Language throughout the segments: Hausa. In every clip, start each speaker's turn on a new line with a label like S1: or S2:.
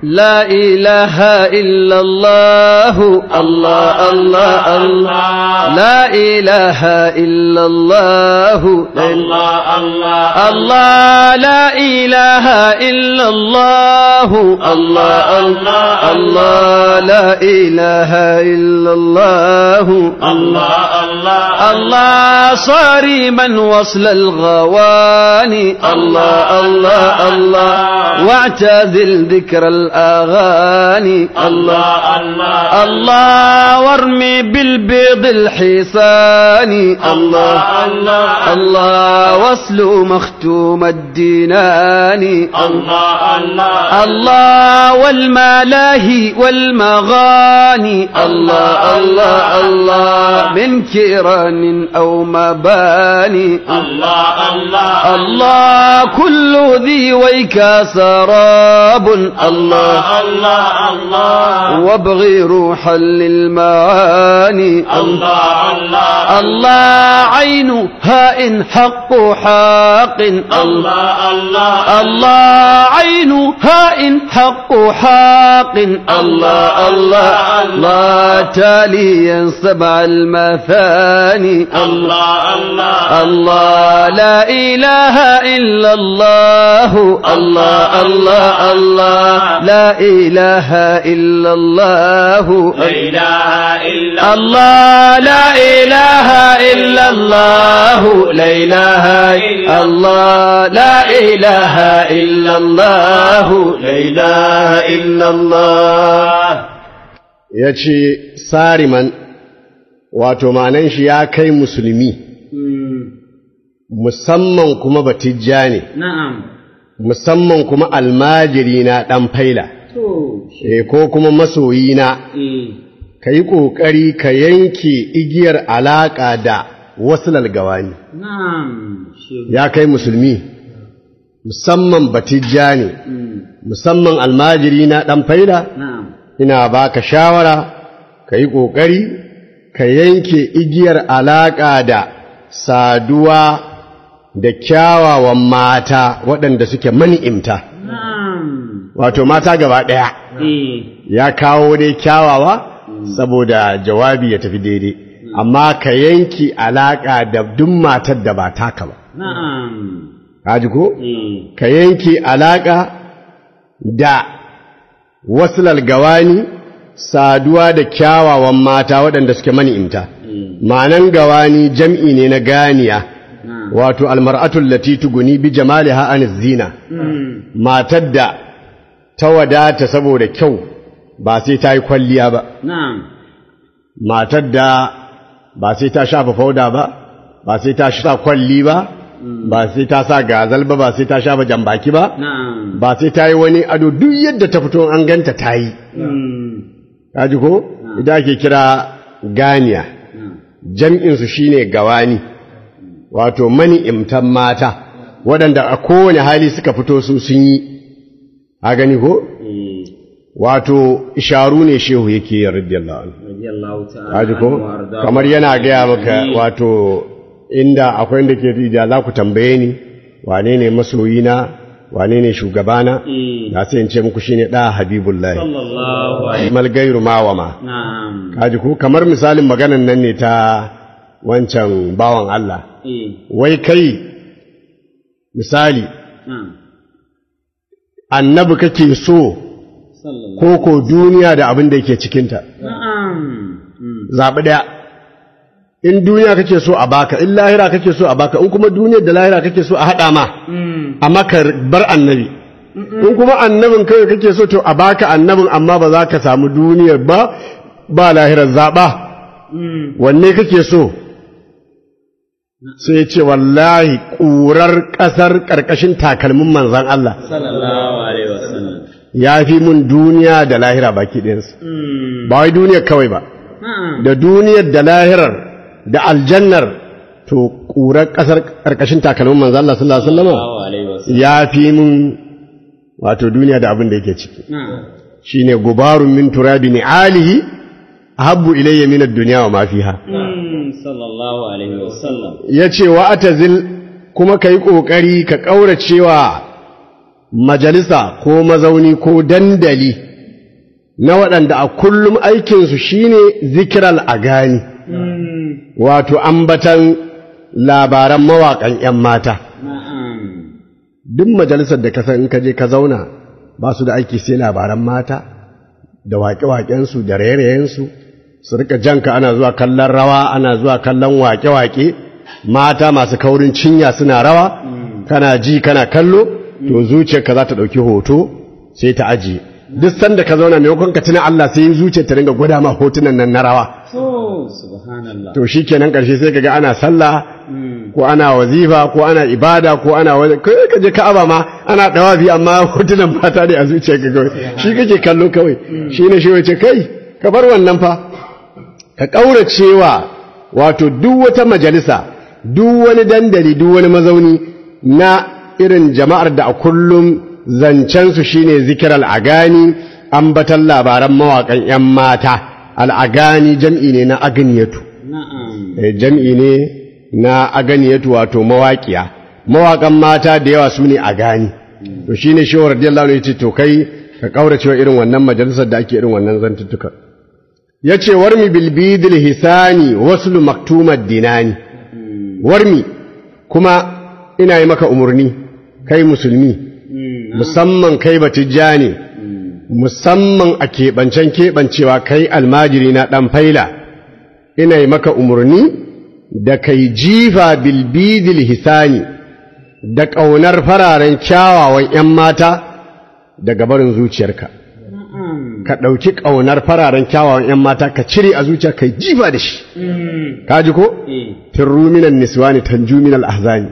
S1: لا إله إلا الله الله الله الله لا إله إلا الله
S2: الله الله
S1: الله لا إله إلا الله الله الله الله لا إله إلا الله
S2: الله الله
S1: الله صارما وصل الغواني الله الله الله واعتزل ذكر الأغاني
S2: الله الله
S1: الله وارمي بالبيض الحصاني
S2: الله الله
S1: الله وصل مختوم الديناني
S2: الله الله
S1: الله والملاهي والمغاني الله الله الله من كيران أو مباني
S2: الله الله
S1: الله كل ذي ويك سراب الله
S2: الله الله
S1: وابغي روحا للمعاني
S2: الله الله
S1: الله عين هاء حق حاق
S2: الله الله
S1: الله عين هاء حق حاق الله الله الله تاليا سبع المثاني
S2: الله الله
S1: الله لا إله إلا الله الله الله الله لا إله إلا الله
S2: لا إله إلا
S1: الله لا إله إلا الله لا إله إلا الله لا إله إلا الله لا إله إلا الله
S3: ya ce sariman wato ma'anan shi ya kai musulmi musamman kuma batijja ne
S1: نعم
S3: musamman kuma almajiri na ɗan faila e ko kuma masoyi na ka yi ƙoƙari ka yanke igiyar alaƙa da wasu lalgawani
S1: نعم
S3: ya kai musulmi musamman batijja ne musamman almajiri na ɗan faila
S1: نعم
S3: ina baka shawara ka yi ƙoƙari ka yanke igiyar alaƙa da saduwa da kyawawan mata waɗanda suke mani'imta
S1: نعم
S3: wato mata gaba ɗaya ya kawo dai kyawawa saboda jawabi ya tafi daidai amma ka yanke alaƙa da duk matar da ba taka ba
S1: نعم
S3: kaji ko ka yanke alaƙa da wasu lalgawani saduwa da kyawawan mata waɗanda suke mani'imta ma'anan gawani jam'i ne na ganiya wato almar'atul lati tuguni bi jamaliha an zina matar da ta wadata saboda kyau ba sai ta yi kwalliya ba
S1: نعم
S3: matar da ba sai ta shafa fauda ba ba sai ta sa kwalli ba ba sai ta sa gazal ba ba sai ta shafa jambaki ba
S1: نعم
S3: ba sai ta yi wani ado duk yadda ta fito an ganta ta yi kaji ko idan ake kira ganiya jam'insu shine gawani wato mani'imtan mata waɗanda a kowane hali suka fito su sun yi a gani ko wato isharu ne shehu yake yi radiyallahu anhu
S1: رضي الله تعالى
S3: kaji ko
S1: عنه وأرضاه.
S3: kamar yana gaya maka wato inda akwai inda ke da za ku tambaye ni wane ne masoyina wane ne shugabana na sai in ce muku shine da habibullahi
S1: صلى الله عليه
S3: mal gairu mawama
S1: نعم
S3: kaji ko kamar misalin maganan nan ne ta wancan bawan Allah
S1: إيه.
S3: wai kai misali
S1: نعم
S3: annabi kake so
S1: صلى الله
S3: ko ko duniya da abin da yake cikinta
S1: نعم مم.
S3: zaɓi ɗaya in duniya kake so a baka in lahira kake so a baka in kuma duniyar da lahira kake so a haɗa ma amma ka bar annabi in kuma annabin kawai kake so to a baka annabin amma ba za ka samu duniyar ba ba lahirar zaɓa wanne kake so sai ya ce wallahi ƙurar ƙasar ƙarƙashin takalmin manzan Allah
S1: صلى الله عليه وسلم
S3: ya fi mun duniya da lahira baki ɗayansu ba wai duniyar kawai ba
S1: نعم
S3: da duniyar da lahirar da aljannar to ƙurar ƙasar ƙarƙashin takalmin manzo Allah sallallahu alaihi wasallam
S1: الله عليه وسلم
S3: ya fi mun wato duniya da abin da yake ciki
S1: نعم
S3: shine gubarun min turabi ni'alihi ahabbu ilayya min ad-dunya wa ma fiha
S1: مم. صلى الله عليه وسلم
S3: yace wa atazil kuma kai kokari ka kauracewa majalisa ko mazauni ko dandali na waɗanda a kullum aikinsu shine zikiral agani wato ambatan labaran mawaƙan 'yan mata
S1: na'am
S3: duk majalisar da ka san in ka je ka zauna ba su da aiki sai labaran mata da waƙe-waƙensu da raye-rayensu su rika janka ana zuwa kallon rawa ana zuwa kallon waƙe-waƙe mata masu kaurin cinya suna rawa kana ji kana kallo to zuciyarka za ta ɗauki hoto sai ta ajiye duk sanda ka zauna maimakon ka tuna Allah sai zuciyar ta dinga gwada ma hotunan nan na rawa
S1: to subhanallah
S3: to shikenan ƙarshe sai kaga ana sallah ko ana wazifa ko ana ibada ko ana wani kai ka je ka'aba ma ana dawafi amma hotunan mata ne a zuciyarka kawai shi kake kallo kawai shi ne shi wace kai ka bar wannan fa ka ƙauracewa wato duk wata majalisa duk wani dandali duk wani mazauni na irin jama'ar da a kullum zancensu shine zikir al'agani ambatan labaran mawaƙan 'yan mata al'agani jam'i ne na aganiyatu
S1: na'am
S3: Eh, jam'i ne na aganiyatu wato mawaƙiya mawaƙan mata da yawa su ne agani to shine shi wa radiyallahu anhu yace to kai ka ƙauracewa irin wannan majalisar da ake irin wannan zantuttuka ya ce warmi bilbidil hisani waslu maktumar dinani warmi kuma ina yi maka umarni kai musulmi musamman kai batijja ne musamman a keɓancen keɓancewa kai almajiri na ɗan faila ina yi maka umarni da kai jifa bilbidil hisani da ƙaunar fararen kyawawan ‘yan mata daga barin zuciyarka ka ɗauki ƙaunar fararen kyawawan ‘yan mata ka cire a zuciya ka jifa da shi ka ji ko?
S1: eh
S3: firru minan niswani tanju minal ahzani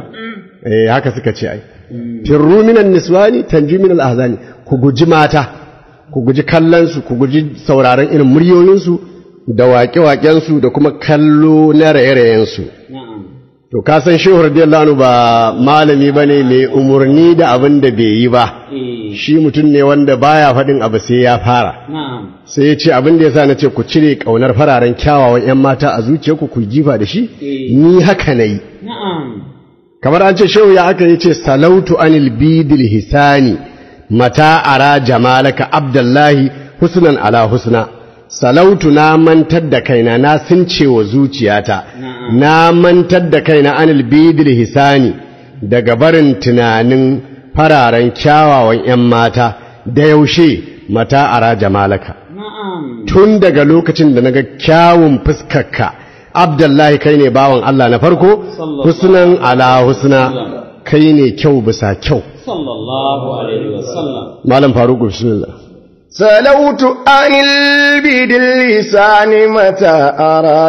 S3: eh haka suka ce ai firru minan niswani tanju minal ahzani ku guji mata ku guji kallon su ku guji sauraron irin muryoyinsu da waƙe-waƙensu da kuma kallo na raye-rayen su
S1: na'am
S3: to ka san shehu radiyallahu anhu ba malami bane mai umurni da abin da bai yi ba
S1: eh
S3: shi mutum ne wanda baya faɗin abu sai ya fara
S1: na'am
S3: sai ya ce abin da ya sa na ce ku cire ƙaunar fararen kyawawan 'yan mata a zuciyarku ku jifa da shi
S1: Eh.
S3: ni haka na yi
S1: na'am
S3: kamar an ce shehu ya aka yi ce salautu anil bidil hisani mata ara jamalaka abdullahi husnan ala husna salautu na mantar da kaina na sunce wa zuciyata
S1: Na'am.
S3: na mantar da kaina anil bidil hisani daga barin tunanin fararen kyawawan 'yan mata da yaushe mata ara jamalaka
S1: na'am
S3: tun daga lokacin da naga kyawun fuskarka abdullahi kai ne bawan Allah na farko
S1: Sallallahu
S3: husnan ala husna kai ne kyau bisa kyau
S1: sallallahu alaihi wasallam
S3: malam faruku bismillah
S4: سلوت عن البيد اللسان متى أرى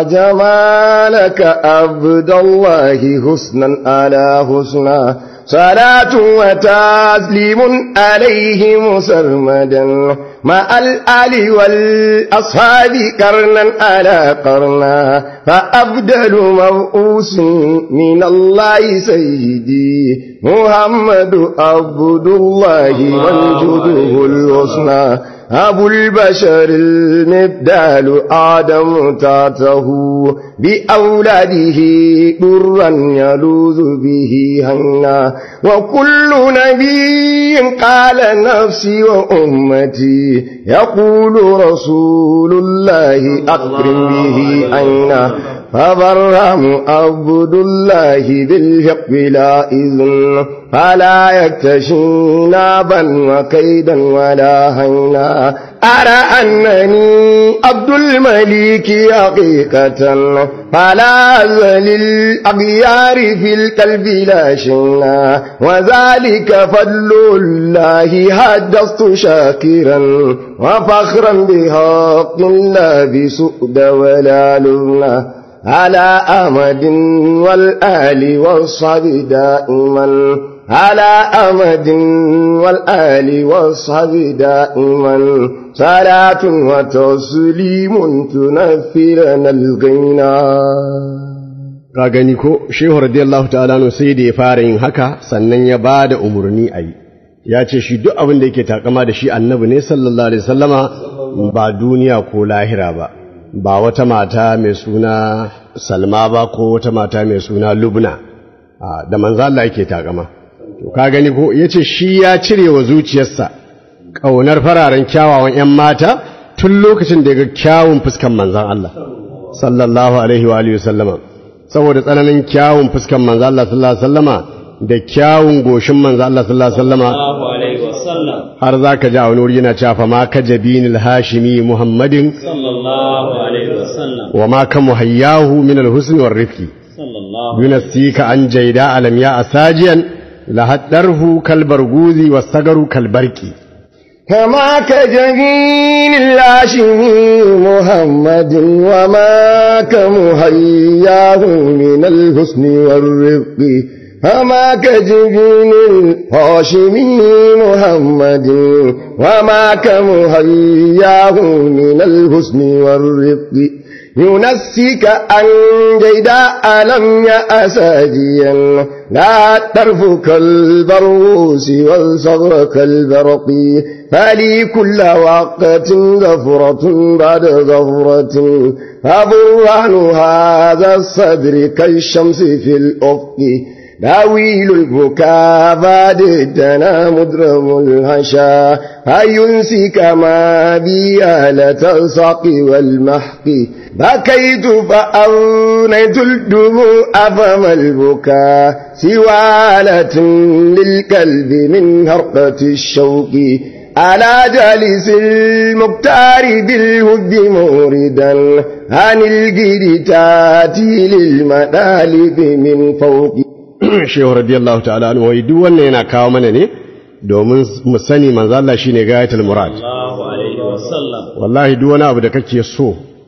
S4: جمالك عبد الله حسنا على حسنا صلاة وتسليم عليه مسرمدا مع الآل والأصحاب قرنا على قرنا فأبدل موؤوس من الله سيدي محمد عبد الله وانجده الحسنى أبو البشر المبدال آدم تاته بأولاده درا يلوذ به هنا وكل نبي قال نفسي وأمتي يقول رسول الله أكرم به أين فبرهم عبد الله بالحق لا إذن فلا يكتشي نابا وكيدا ولا هينا أرى أنني عبد الملك حقيقة فلا أزل الأغيار في القلب لا شينا وذلك فضل الله حدثت شاكرا وفخرا بحق الله بسؤد ولا لبنا على أمد والآل والصحب دائما على أمد والآل والصحب دائما صلاة وتسليم تنفرنا الغنى
S3: ka gani ko shehu radiyallahu ta'ala no sai da ya fara yin haka sannan ya ba da umarni a yi ya ce shi duk abin da yake takama da shi annabi ne sallallahu alaihi wasallama ba duniya ko lahira ba ba wata mata mai suna salma ba ko wata mata mai suna lubna a, da manzo Allah yake takama to ka gani ko yace shi ya cire wa zuciyarsa ƙaunar fararen kyawawan 'yan mata tun lokacin da ya ga kyawun fuskan manzan Allah sallallahu alaihi wa alihi sallama saboda tsananin kyawun fuskan manzan Allah sallallahu alaihi sallama da kyawun goshin manzan Allah sallallahu alaihi sallama
S1: Allahu alaihi wasallam
S3: har za ka ji a wani wuri yana cewa fa ma ka jabinil hashimi muhammadin
S1: sallallahu alaihi wasallam
S3: wa ma ka muhayyahu min alhusni war rifqi
S1: sallallahu
S3: yunasika an jaida alam ya asajiyan la haddarhu kalbarguzi wasagaru kalbarki
S4: كما كجبين الهاشمي محمد وما كمهياه من الحسن والرفق كما كجبين الهاشمي محمد وما كمهياه من الحسن والرفق ينسك أن جيداء لم يأساجيا لا طرف كالبروس والصغر كالبرق فلي كل وقت ظفرة بعد ظفرة فبرهان هذا الصدر كالشمس في الأفق داويل البكاء بعد الدنا مدرم الهشا فينسك ما بيالة الساق والمحق بكيت فأونيت الدموع فما البكاء سوالة للكلب من هرقة الشوق على جالس المختار بالود موردا عن الجد تاتي للمدالب من فوق
S3: shehu radiyallahu ta'ala anhu wai duk wannan yana kawo mana ne domin mu sani manzo Allah shine gayatul murad
S1: Allahu alaihi wasallam
S3: wallahi duk wani abu da kake so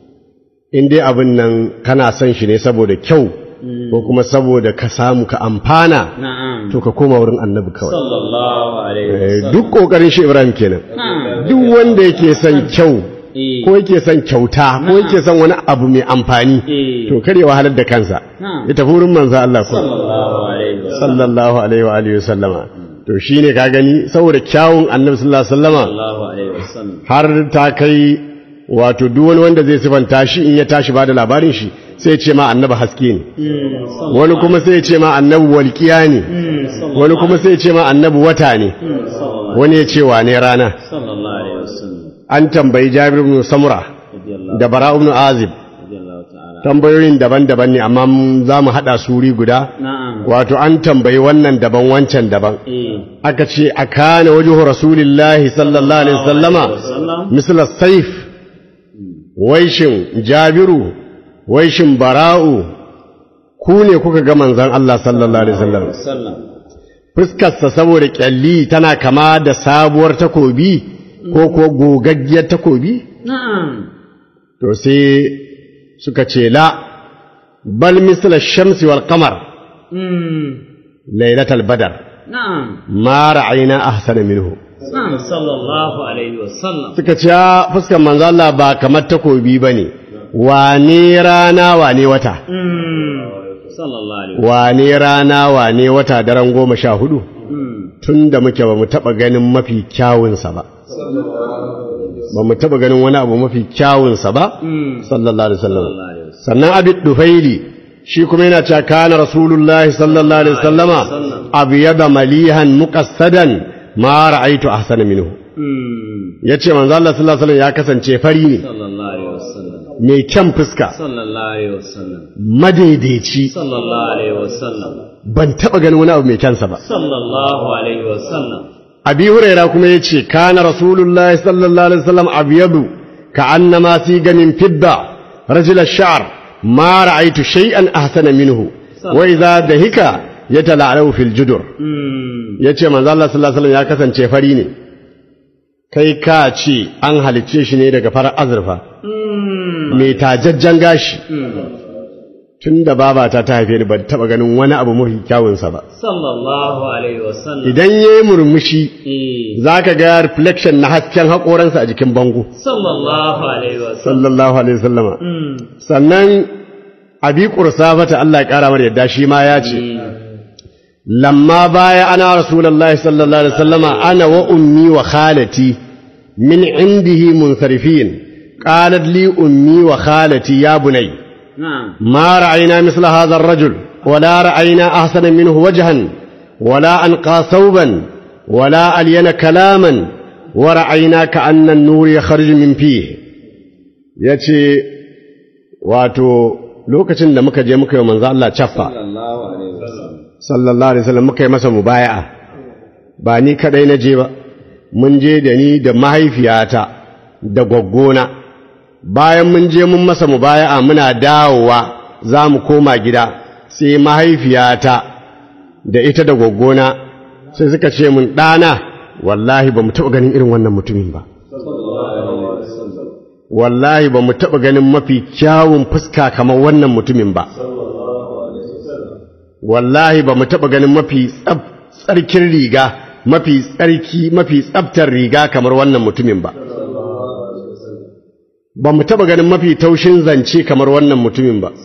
S3: in dai abin nan kana son shi ne saboda kyau ko kuma saboda ka samu ka amfana
S1: na'am
S3: to ka koma wurin annabi kawai
S1: sallallahu alaihi
S3: Eh,
S1: wasallam
S3: duk kokarin shi Ibrahim kenan
S1: na'am
S3: duk wanda yake son kyau
S1: eh
S3: ko yake son kyauta ko yake son wani abu mai amfani
S1: Eh.
S3: to kar ya wahalar da kansa
S1: Na'am.
S3: ya tafi wurin manzo Allah ko
S1: sallallahu alaihi wasallam
S3: sallallahu alaihi wa alihi wasallama to shine ka gani saboda kyawun annabi sallallahu alaihi wasallama
S1: sallallahu alaihi wasallam
S3: har ta kai wato duk wani wanda zai sifanta shi in ya tashi bada labarin shi sai ya ce ma annabi haske ne wani kuma sai ya ce ma annabi walƙiya ne wani kuma sai ya ce ma annabi wata ne wani ya ce wane rana
S1: sallallahu alaihi wasallam
S3: an tambayi Jabir ibn Samura
S1: radiyallahu
S3: da Bara ibn Azib
S1: radiyallahu ta'ala
S3: tambayoyin daban-daban ne amma za mu haɗa su wuri guda
S1: na'am
S3: wato an tambayi wannan daban wancan daban
S1: eh
S3: aka ce a kana wajuhu rasulillahi sallallahu alaihi wasallama
S1: wasallam
S3: misal saif waishin jabiru waishin bara'u ku ne kuka ga manzon Allah sallallahu alaihi wasallam
S1: sallam
S3: fuskarsa saboda kyalli tana kama da sabuwar takobi ko ko gogaggiyar takobi
S1: na'am
S3: to sai suka ce la bal misal shamsi wal qamar
S1: mm
S3: lailatal badar
S1: na'am
S3: ma ra'ayna ahsana minhu
S1: na'am sallallahu alaihi wasallam
S3: suka ce "Ya, fuskar manzo Allah ba kamar takobi bane wane rana wane wata
S1: mm sallallahu alaihi
S3: wane rana wane wata daren goma sha hudu
S1: mm
S3: tun da muke ba mu taɓa ganin mafi kyawunsa ba ba mu taɓa ganin wani abu mafi kyawunsa ba
S1: mm
S3: sallallahu alaihi wasallam
S1: sallallahu alaihi wasallam
S3: sannan abid dufaili shi kuma yana cewa kana rasulullahi sallallahu alaihi wasallama abyada malihan muqassadan ma ra'aytu ahsana minhu
S1: mm
S3: yace manzo Allah sallallahu alaihi wasallam ya kasance fari ne
S1: sallallahu alaihi wasallam
S3: mai kyan fuska
S1: sallallahu alaihi wasallam
S3: madaidaici
S1: sallallahu alaihi wasallam
S3: ban taba ganin wani abu mai kyansa ba
S1: sallallahu alaihi wasallam
S3: abi huraira kuma yace kana rasulullahi sallallahu alaihi wasallam abyadu ka'annama siga min fidda rajul ash-sha'r ma ra'aytu shay'an ahsana minhu wa idha dahika yatala'alu fil judur
S1: mm
S3: yace manzo Allah sallallahu alaihi wasallam ya kasance fari ne kai ka ce an halicce shi ne daga farar azurfa mai tajajjan gashi tun da babata ta haife ni ban taba ganin wani abu mafi kyawunsa ba
S1: sallallahu alaihi wasallam
S3: idan yayi murmushi
S1: eh
S3: zaka ga reflection na hasken haƙoransa a jikin bango
S1: sallallahu alaihi wasallam
S3: sallallahu alaihi wasallama
S1: mm
S3: sannan abi qursafata Allah ya kara mar yadda shi ma ya ce lamma baya ana rasulullahi sallallahu alaihi wasallama ana wa ummi wa khalati min indihi munsarifin qalat li ummi wa khalati ya bunay
S1: na'am
S3: ما رأينا مثل هذا الرجل ولا رأينا أحسن منه وجها ولا أنقى ثوبا ولا ألين كلاما ورأينا كأن النور يخرج من فيه يتي واتو lokacin da muka je muka yi manzo Allah caffa sallallahu alaihi wasallam muka yi masa mubaya'a ba ni kadai na je ba mun je da ni da mahaifiyata da gwaggona bayan mun je mun masa mubaya'a muna dawowa za mu koma gida sai mahaifiyata da ita da gwaggona sai suka ce mun ɗana wallahi ba mu taɓa ganin irin wannan mutumin ba wallahi ba mu taɓa ganin mafi kyawun fuska kamar wannan mutumin ba wallahi ba mu taɓa ganin mafi tsarkin riga mafi tsarki mafi tsabtar riga kamar wannan mutumin ba ba mu taɓa ganin mafi taushin zance kamar wannan mutumin ba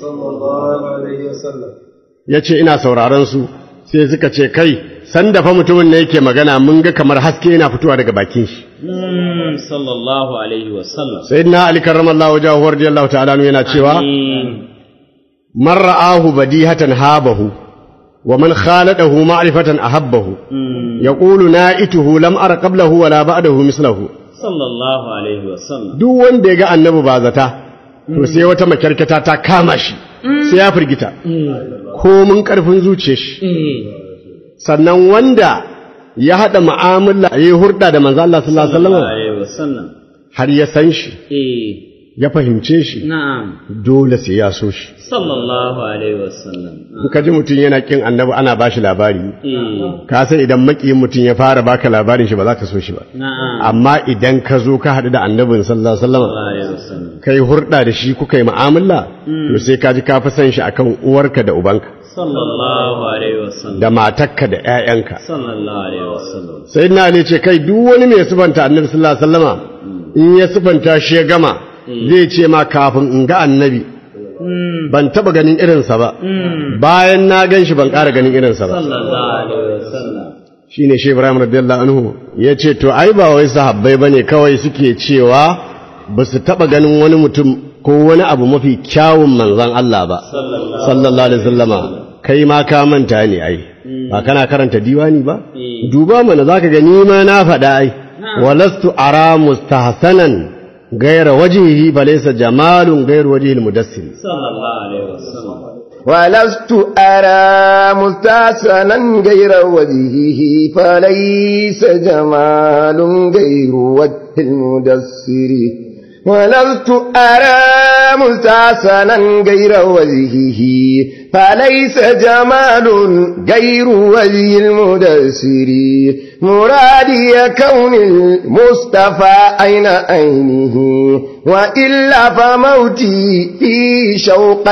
S3: ya ce ina sauraron su sai suka ce kai sanda fa mutumin ne yake magana mun ga kamar haske yana fitowa daga bakin shi
S1: sallallahu alaihi wasallam
S3: sayyidina ali karramallahu wajhahu radiyallahu ta'ala anhu yana cewa man ra'ahu badihatan habahu wa man khaladahu ma'rifatan ahabbahu yaqulu na'ituhu lam ara qablahu wala ba'dahu mislahu
S1: sallallahu alaihi wasallam
S3: duk wanda ya ga annabi ba zata to sai wata makyarkata ta kama shi sai ya firgita ko mun karfin zuciyar shi sannan wanda ya haɗa mu'amala ya yi hurɗa da manzo Allah sallallahu
S1: sallallahu
S3: alaihi
S1: alaihi wasallam
S3: har ya san shi
S1: eh
S3: ya fahimce shi
S1: na'am
S3: dole sai ya so shi
S1: sallallahu alaihi wasallam
S3: in ka ji mutum yana kin annabi ana ba shi labari
S1: eh
S3: ka san idan makiyin mutum ya fara baka labarin shi ba za ka so shi ba
S1: na'am
S3: amma idan ka zo ka haɗu da annabin sallallahu alaihi wasallam
S1: sallallahu alaihi wasallam
S3: kai hurɗa da shi kuka yi mu'amala to sai ka ji ka fi san shi akan uwarka da ubanka
S1: sallallahu alaihi wasallam
S3: da matarka da ƴaƴanka
S1: sallallahu alaihi wasallam
S3: sai na ne ce kai duk wani mai sifanta annabi sallallahu alaihi wasallama in ya sifanta shi ya gama zai ce ma kafin in ga annabi ban taba ganin irinsa ba bayan na gan shi ban ƙara ganin irinsa ba
S1: sallallahu alaihi wasallam
S3: shine shi Ibrahim radiyallahu anhu ya ce to ai ba wai sahabbai bane kawai suke cewa ba su taba ganin wani mutum ko wani abu mafi kyawun manzon Allah ba sallallahu alaihi wasallama kai ma ka manta ne ai ba kana karanta diwani ba duba mana zaka ga ni ma na faɗa ai walastu ara mustahsanan gaira wajhihi falaysa jamalun gaira wajhil mudassir
S1: sallallahu alaihi wasallam
S4: ولست أرى مستحسنا غير وجهه فليس جمال غير وجه المدسر ولست أرى مستحسنا غير وجهه فليس جمال غير وجه المدسر مرادي كون المصطفى أين عينه وإلا فموتي في شوقا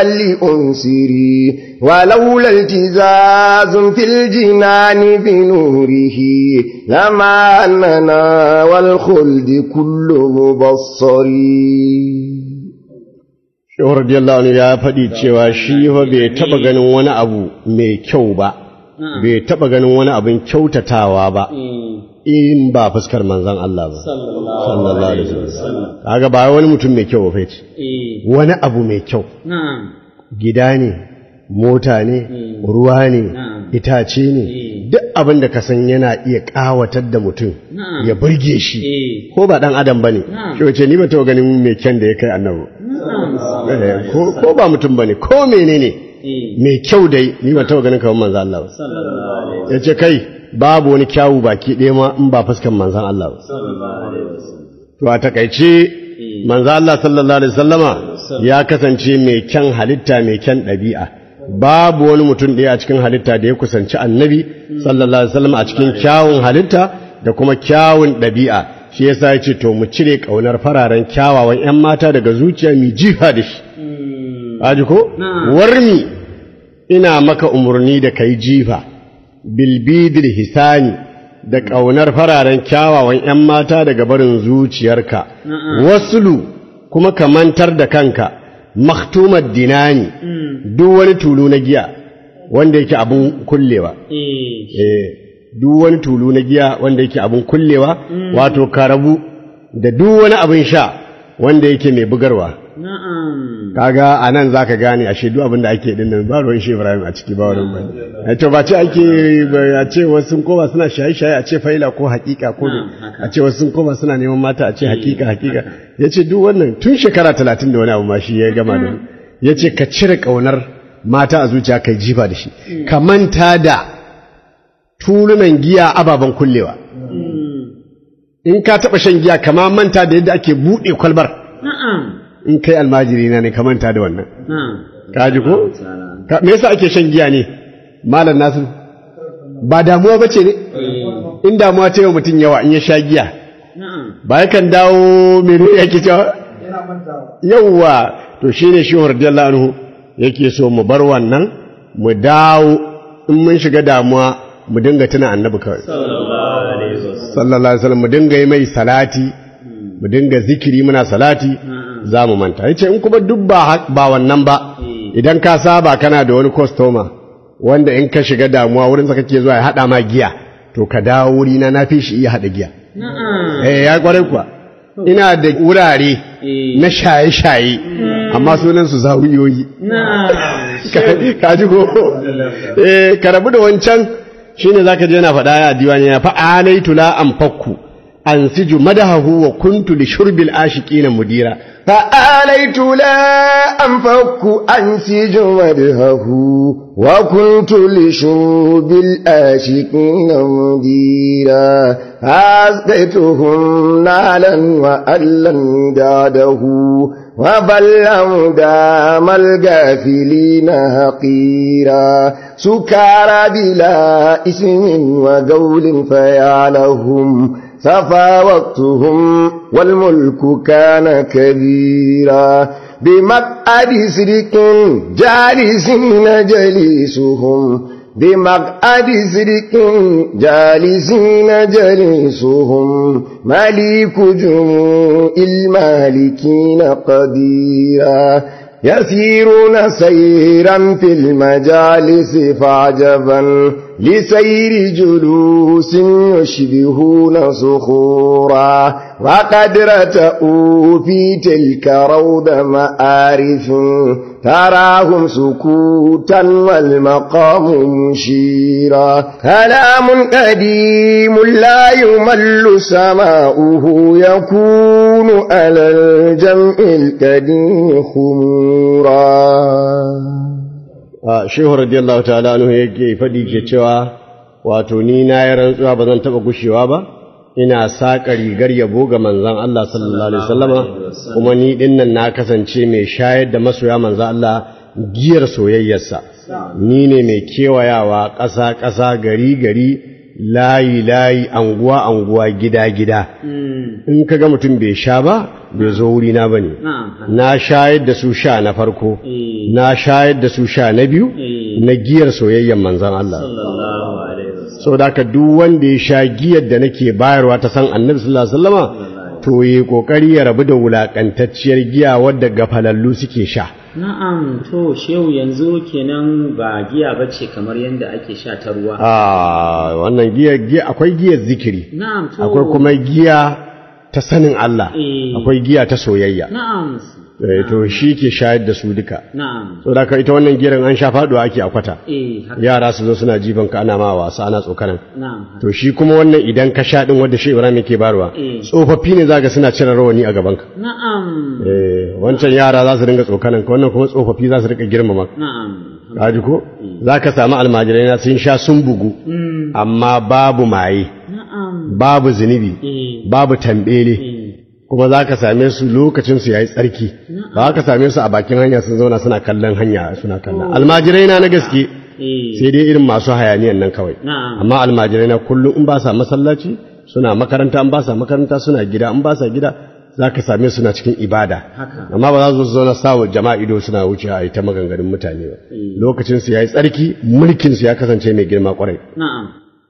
S4: لأنسري ولولا التزاز في الجنان بنوره لما أننا والخلد كل مبصري
S3: Shehu radiyallahu anhu ya faɗi cewa shi fa bai taɓa ganin wani abu mai kyau ba, bai taɓa ganin wani abin kyautatawa ba, in ba fuskar manzan Allah ba. Sallallahu alaihi wasallam. Kaga ba wani mutum mai kyau ba fa ce.
S1: eh
S3: Wani abu mai kyau.
S1: na'am
S3: Gida ne, mota ne, ruwa ne, itace ne, duk abin da ka san yana iya ƙawatar da mutum, ya burge shi.
S1: eh
S3: Ko ba ɗan adam ba ne, shi wace ni ba taɓa ganin mai kyan da ya kai annabi. Eh, ko ko ba mutum bane ko menene
S1: eh
S3: mai kyau dai ni ba taɓa ganin kamar manzan Allah ba
S1: sallallahu alaihi
S3: ya ce kai babu wani kyawu baki ɗaya ma in ba fuskan manzan Allah ba
S1: sallallahu alaihi wasallam
S3: to a takaice manzan Allah sallallahu alaihi wasallama ya kasance mai kyan halitta mai kyan ɗabi'a babu wani mutum ɗaya a cikin halitta da ya kusanci annabi sallallahu alaihi wasallam a cikin kyawun halitta da kuma kyawun ɗabi'a shi yasa ya ce to mu cire ƙaunar fararen kyawawan 'yan mata daga zuciya mu jifa da shi Aji ko? Warmi ina maka umarni da kai jifa, bilbidil hisani da ƙaunar fararen kyawawan ‘yan mata daga barin zuciyarka, wasulu kuma ka mantar da kanka, maktumar dinani, duk wani tulu na giya wanda yake abin kullewa.
S1: eh
S3: Eh, duk wani tulu na giya wanda yake abin kullewa, wato ka rabu da duk wani abin sha wanda yake mai bugarwa.
S1: Na'am.
S3: kaga a nan za ka gane a shaidu abin da ake din nan ba ruwan shi ibrahim a ciki ba wani ba to ba ce ake ba- a ce wasu sun koma suna shaye-shaye a ce faila ko hakika ko ne
S1: haka.
S3: a ce wasu sun koma suna neman mata a ce hakika hakika ya ce duk wannan tun shekara talatin da wani abu ma shi ya gama da ni. ya ce ka cire ƙaunar mata a zuciya kai jifa da shi ka manta da tulunan giya ababen kullewa in ka taɓa shan giya kama manta da yadda ake buɗe kwalbar
S1: Na'am.
S3: in kai almajiri na ne ka manta da wannan
S1: Na'am.
S3: ka ji ko
S1: Ta'ala.
S3: Ka- me yasa ake shan giya ne malam nasu ba damuwa bace ne in damuwa ta yi wa mutum yawa in ya sha giya
S1: Na'am.
S3: ba yakan dawo mene yake cewa yawwa to shine shi radiyallahu anhu yake so mu bar wannan mu dawo in mun shiga damuwa mu dinga tuna annabi kawai
S1: Sallallahu alaihi wasallam.
S3: sallallahu alaihi wasallam mu dinga yi mai salati mu dinga zikiri muna salati za mu manta yace in kuma duk ba hak- ba wannan ba idan ka saba kana da wani customer wanda in ka shiga damuwa wurin sa kake zuwa ya hada ma giya to ka dawo wuri na nafi shi iya hada giya
S1: Na'am.
S3: eh ya kware kuwa ina da wurare
S1: Eh.
S3: na shaye-shaye amma sunan su zawiyoyi
S1: Na'am.
S3: Ka- ka ji ko eh ka rabu da wancan shine zaka je yana faɗa ya diwani ya fa alaitu la anfakku ansiju madahahu wa kuntu li shurbil ashiqina mudira
S4: فآليت لا أنفك أنسج مدهه وكنت لشوب الآشقين مديرا أسقيتهم نالا وألا داده وبل دام الغافلين هقيرا سكارى بلا اسم وقول فيعلهم سفى وقتهم والملك كان كبيرا بمقعد سرك جالسين جليسهم بمقعد سرك جالسين جليسهم مليك جموع المالكين قديرا يسيرون سيرا في المجالس فعجبا لسير جلوس يشبهون صخورا وقد رتأوا في تلك روض مآرف تراهم سكوتا والمقام مشيرا كلام قديم لا يمل سماؤه يكون على الجمع القديم خمورا
S3: a shehu radiyallahu ta'ala anhu yake fadi ke cewa wato ni na yi rantsuwa ba zan taba gushewa ba ina saƙa rigar yabo ga manzon Allah sallallahu alaihi wasallama kuma ni dinnan na kasance mai shayar da masoya manzon Allah giyar soyayyarsa ni ne mai kewayawa ƙasa ƙasa gari gari layi layi anguwa anguwa gida gida in ka ga mutum bai sha ba bai zo wurina ba ne
S1: Na'am.
S3: na shayar da su sha na farko na shayar da su sha na biyu na giyar soyayyen manzan Allah
S1: Sallallahu alaihi wasallam.
S3: saboda haka duk wanda ya sha giyar da nake bayarwa ta san annabi sallallahu alaihi wasallama to yi kokari ya rabu da wulakantacciyar giya wadda gafalallu suke sha
S1: Na'am, to shehu yanzu kenan ba giya bace kamar yadda ake sha ta ruwa.
S3: a wannan giya giya akwai giyar zikiri
S1: Na'am, to.
S3: akwai kuma giya ta sanin Allah
S1: Eh.
S3: akwai giya ta soyayya
S1: Na'am.
S3: Eh, to shi ke shayar da su duka
S1: Na'am.
S3: saboda haka ita wannan giran an sha faduwa ake a kwata
S1: Eh, haka.
S3: yara su zo suna jifan ka ana ma wasa ana tsokanan
S1: Na'am.
S3: to shi kuma wannan idan ka sha din wanda shi Ibrahim yake barwa
S1: Eh.
S3: tsofaffi ne zaka suna cire rawani a gaban ka
S1: Na'am.
S3: eh wancan yara za su dinga tsokanan ka wannan kuma tsofaffi za su rika girmama ka
S1: Na'am.
S3: kaji ko zaka samu almajirai na sun sha sun bugu amma babu maye
S1: Na'am.
S3: babu zunubi
S1: Eh.
S3: babu tambele
S1: Eh.
S3: kuma za ka same su lokacin su yayi tsarki ba ka same su a bakin hanya sun zauna suna kallon hanya suna kallon almajirai na na gaske
S1: Eh.
S3: sai dai irin masu hayaniyan nan kawai
S1: Na'am.
S3: amma almajirai na kullum in ba sa masallaci suna makaranta in ba sa makaranta suna gida in ba sa gida za ka same suna cikin ibada
S1: Haka.
S3: amma ba za su zauna sawa jama'a ido suna wuce a yi ta maganganun mutane ba lokacin su yayi tsarki mulkin su ya kasance mai girma kwarai
S1: Na'am.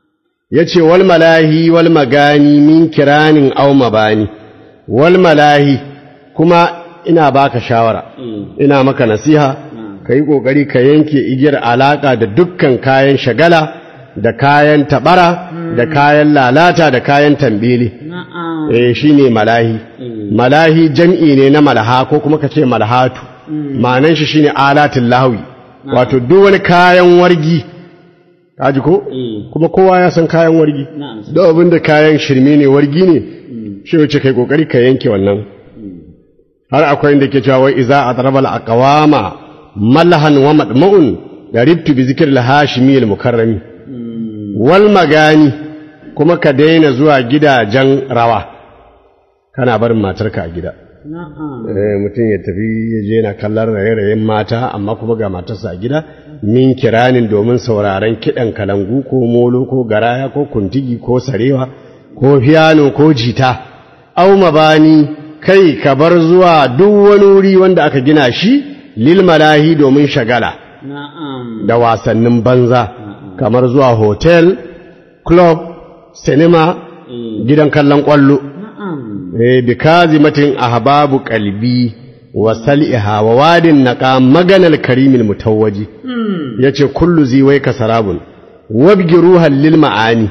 S3: ya ce wal malahi wal magani min kiranin au mabani wal malahi kuma ina baka shawara ina maka nasiha ka yi ƙoƙari ka yanke igiyar alaƙa da dukkan kayan shagala da kayan taɓara da kayan lalata da kayan tambili
S1: na'am
S3: eh shine malahi malahi jam'i ne na malaha ko kuma kace malhatu ma'anan shi shine alatul lahwi wato duk wani kayan wargi kaji ko
S1: eh
S3: kuma kowa ya san kayan wargi
S1: na'am
S3: duk abin da kayan shirme ne wargi ne shi wuce kai kokari ka yanke wannan har akwai inda ke cewa wai iza adrabal aqwama malahan wa madma'un garibtu bi zikr al hashimi al mukarrami wal magani kuma ka daina zuwa gidajen rawa kana barin matarka a gida
S1: na'am
S3: eh mutum ya tafi ya je na kallon raye-rayen mata amma kuma ga matarsa a gida min kiranin domin sauraron kiɗan kalangu ko molo ko garaya ko kuntigi ko sarewa ko fiyano ko jita au mabani kai ka bar zuwa duk wani wuri wanda aka gina shi lil malahi domin shagala
S1: na'am
S3: da wasannin banza kamar zuwa hotel club cinema gidan kallon kwallo
S1: na'am
S3: eh bi kazimatin ahbabu qalbi wa sal'iha wa wadin naqa maganal karimil mutawwaji yace kullu ziwaika sarabun wabgi ruhan lil ma'ani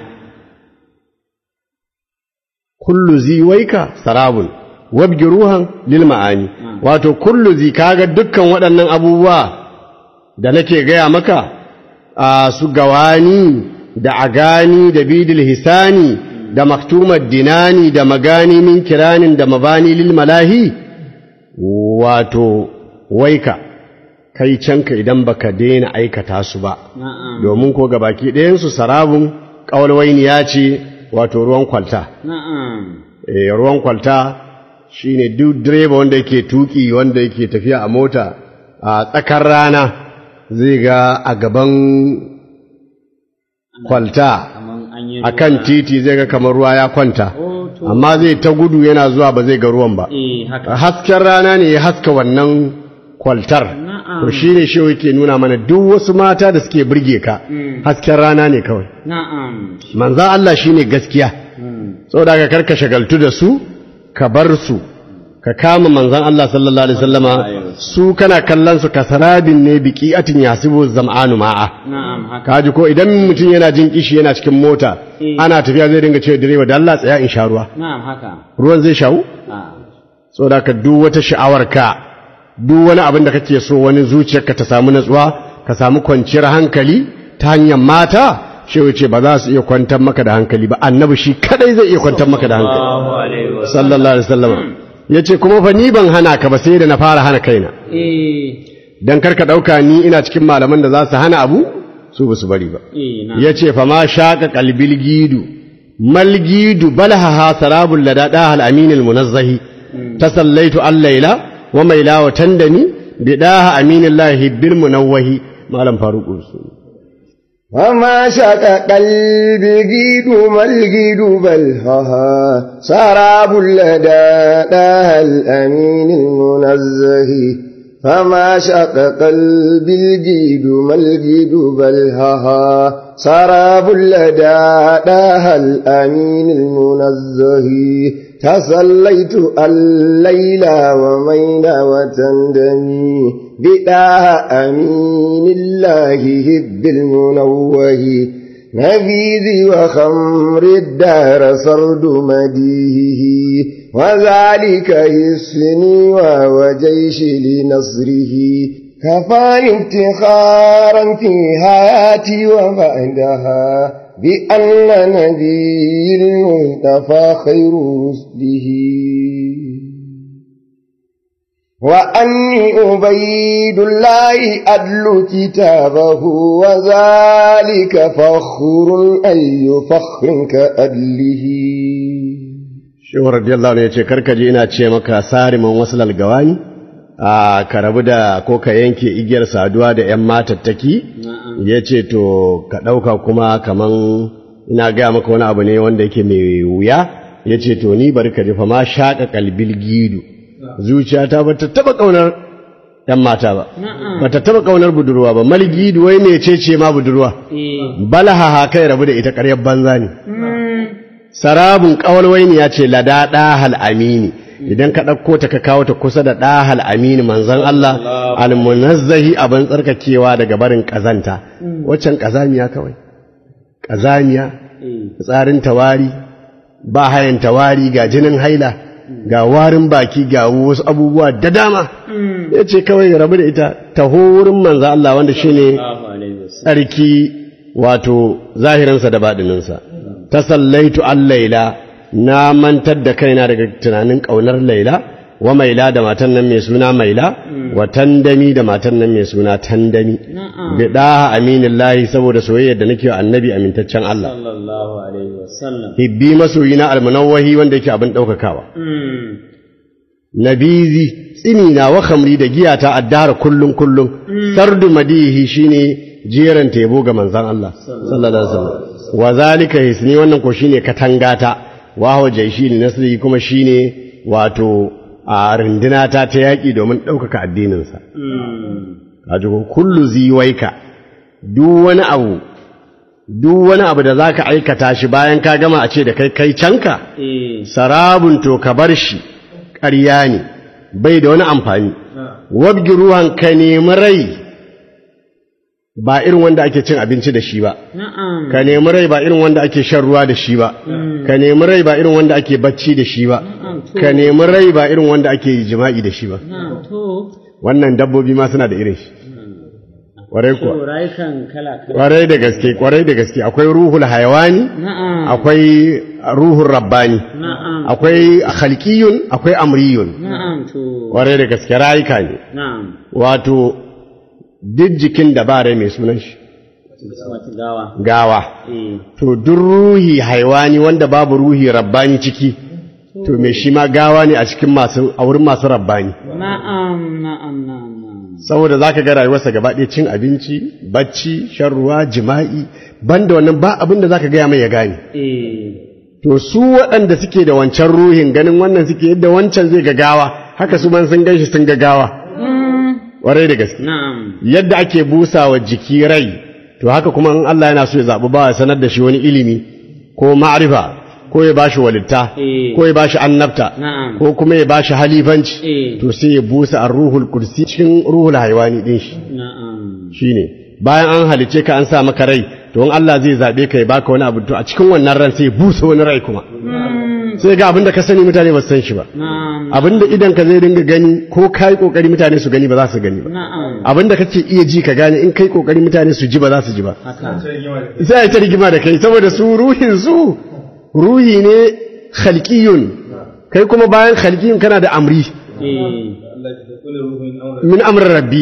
S3: kullu ziwaika sarabun wabgi ruhan lil ma'ani wato kullu zi kaga dukkan waɗannan abubuwa da nake gaya maka a su gawani da agani da bidil hisani da maktumar dinani da magani min kiranin da mabani lil malahi wato waika kai canka idan baka daina aikata su ba
S1: na'am
S3: domin ko gabaki ɗayansu sarabun ƙawalwaini ya ce wato ruwan kwalta
S1: na'am
S3: e, ruwan kwalta shine duk direba wanda yake tuki wanda yake tafiya a mota a tsakar rana zai ga a gaban kwalta
S1: kaman an yi
S3: a kan titi zai ga kamar ruwa ya kwanta
S1: oh to
S3: amma zai ta gudu yana zuwa ba zai ga ruwan ba
S1: eh haka
S3: hasken rana ne ya haska wannan kwaltar
S1: Na'am.
S3: to shi ne shi yake nuna mana duk wasu mata da suke burge ka hasken rana ne kawai
S1: na'am
S3: manzan Allah shi ne gaskiya saboda ka karka shagaltu da su ka bar su ka kama manzan Allah sallallahu alaihi wasallama su kana kallon su kasarabin ne biki atin yasibu zam'anu ma'a
S1: na'am haka
S3: kaji ko idan mutum yana jin kishi yana cikin mota
S1: Eh.
S3: ana tafiya zai dinga cewa direba da Allah tsaya in sha ruwa
S1: na'am haka
S3: ruwan zai shawu
S1: ah
S3: saboda ka duk wata sha'awarka duk wani abin da kake so wani zuciyarka ta samu natsuwa ka samu kwanciyar hankali ta hanyar mata shi wuce ba za su iya kwantar maka da hankali ba annabi shi kadai zai iya kwantar maka da hankali
S2: Allahu alaihi wa
S3: sallallahu alaihi wasallam yace kuma fa ni ban hana ka ba sai da na fara hana kaina
S1: eh
S3: dan karka dauka ni ina cikin malaman da za su hana abu su ba su bari ba
S1: eh na'am
S3: yace fa ma shaqa qalbil gidu mal gidu balha sarabul ladada al amin al munazzahi tasallaitu al layla wa maila wa tandami bidaha aminillahi bil munawwahi malam faruq usul
S4: وما شك قلبي جيد ما الجيد بل هها سراب لدى داها الأمين المنزه فما شق قلبي الجيد ما الجيد بل هها سراب لدى داها الأمين المنزه تسليت الليل ومين وتندمي بداها أمين الله هب المنوه نبيذي وخمر الدار صرد مديهه وذلك يسفني وجيش لنصره كفاني افتخارا في حياتي وبعدها بأن نبي المصطفى خير رسله وأني أبيد الله أدل كتابه وذلك فخر أي فخر كأدله
S3: shehu radiyallahu anhu yace karka je ina ce maka sariman waslal gawani a ka rabu da ko ka yanke igiyar saduwa da yan matattaki yace to ka dauka kuma kaman ina gaya maka wani abu ne wanda yake mai wuya yace to ni bari ka jefa ma shaka kalbil gidu zuciyata ba ta taba kaunar yan mata ba ba ta taba kaunar budurwa ba mal gidu wai mecece ma budurwa
S1: eh
S3: balaha ha kai rabu da ita ƙaryar banza ne sarabun ƙawalwaini ya ce lada ɗahal amini idan ka ɗauko ta ka kawo ta kusa da ɗahal amini manzon Allah almunazzahi abin tsarkakewa daga barin ƙazanta waccan ƙazamiya kawai ƙazamiya tsarin tawari ba hayan tawari ga jinin haila ga warin baki ga wasu abubuwa da dama ya ce kawai rabu da ita taho wurin manzo Allah wanda shine
S1: Allahu alaihi wasallam
S3: tsarki wato zahirinsa da baɗininsa ta sallaitu an laila na mantar da kaina daga tunanin ƙaunar laila wa maila da matan nan mai suna maila wa tandami da matan nan mai suna tandami bi daha aminillahi saboda soyayyar da nake wa annabi amintaccen Allah
S1: sallallahu alaihi wasallam
S3: hibbi masoyina almunawwahi wanda yake abin ɗaukakawa
S1: Mm.
S3: nabizi tsimina wa khamri da giyata addara kullum kullum sardu madihi shine jeran tebo ga manzon Allah sallallahu alaihi wasallam wa zalika hisni wannan ko shine katangata wa huwa jaishi li nasri kuma shine wato a rindinata ta yaki domin ɗaukaka addinin sa
S1: Mm.
S3: kaji ko kullu ziwaika duk wani abu duk wani abu da zaka aikata shi bayan ka gama a ce da kai kai canka
S1: Eh.
S3: sarabun to ka bar shi ƙarya ne bai da wani amfani wabgi ruwan ka nemi rai ba irin wanda ake cin abinci da shi ba
S1: Na'am.
S3: ka nemi rai ba irin wanda ake shan ruwa da shi ba ka nemi rai ba irin wanda ake bacci da shi ba ka nemi rai ba irin wanda ake jima'i da shi ba
S1: Na'am. To.
S3: wannan dabbobi ma suna da irin shi kwarai
S1: To
S3: kuwa
S1: rayukan kala kala.
S3: kwarai da gaske kwarai da gaske akwai ruhul hayawani
S1: Na'am.
S3: akwai ruhul rabbani
S1: Na'am.
S3: akwai khalqiyun akwai amriyun
S1: Na'am. To.
S3: kwarai da gaske rayuka ne
S1: Na'am.
S3: wato duk jikin da ba rai mai sunan shi
S1: Wata gawa.
S3: gawa
S1: Eh.
S3: to duk ruhi haiwani wanda babu ruhi rabbani ciki to me shi ma gawa ne a cikin masu a wurin masu rabbani
S1: Na'am. Na'am. Na'am. Na'am.
S3: saboda zaka ga rayuwarsa gaba ɗaya cin abinci bacci shan ruwa jima'i banda wannan ba abin da zaka gaya mai ya gane
S1: Eh.
S3: to su waɗanda suke da wancan ruhin ganin wannan suke yadda wancan zai ga gawa haka su man sun gan shi sun ga gawa ƙwarai da gaske
S1: Na'am.
S3: yadda ake busa wa jiki rai to haka kuma in Allah yana so ya zaɓi ba ya sanar da shi wani ilimi ko ma'arifa ko ya bashi walitta
S1: Eh.
S3: ko ya bashi annabta
S1: Na'am.
S3: ko kuma ya bashi halifanci
S1: Eh.
S3: to sai ya busa a ruhul kursi cikin ruhul haiwani din shi
S1: Na'am.
S3: shine bayan an halice ka an sa maka rai to in Allah zai zaɓe ka ya baka wani abu to a cikin wannan ran sai ya busa wani rai kuma sai ga abin da ka sani mutane ba su san shi ba
S1: Na'am.
S3: abin da idan ka zai dinga gani ko kai kokari mutane su gani ba za su gani ba
S1: Na'am.
S3: abin da kake iya ji ka gane in kai kokari mutane su ji ba za su ji ba
S1: Haka.
S3: sai ai ta rigima da kai saboda su ruhin su ruhi ne khalqiyun kai kuma bayan khalqiyun kana da amri
S1: Eh.
S3: min amri rabbi